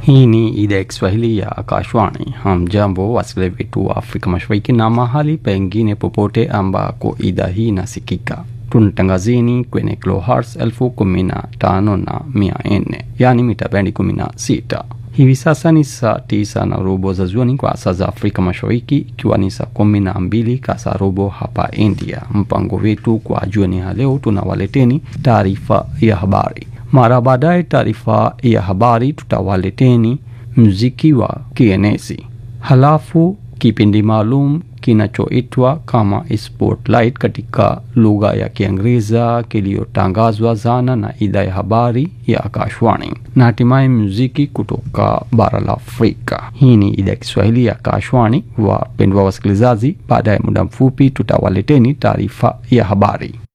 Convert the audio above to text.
Hii ni idhaa ya Kiswahili ya Akashwani. Hamjambo wasikilizaji wetu wa Afrika Mashariki na mahali pengine popote ambako idhaa hii inasikika. Tunatangazini kwenye kilohertz elfu kumi na tano na mia nne yaani mita bendi kumi na sita. Hivi sasa ni saa tisa na robo za jioni kwa saa za Afrika Mashariki, ikiwa ni saa kumi na mbili kasa robo hapa India. Mpango wetu kwa jioni ya leo, tunawaleteni taarifa ya habari. Mara baadaye taarifa ya habari tutawaleteni mziki wa kienezi, halafu kipindi maalum kinachoitwa kama Spotlight katika lugha ya Kiingereza kiliyotangazwa zana na idhaa ya habari ya Akashwani, na hatimaye muziki kutoka bara la Afrika. Hii ni idhaa ya Kiswahili ya Akashwani. Wapendwa wasikilizaji, baada ya muda mfupi tutawaleteni taarifa ya habari.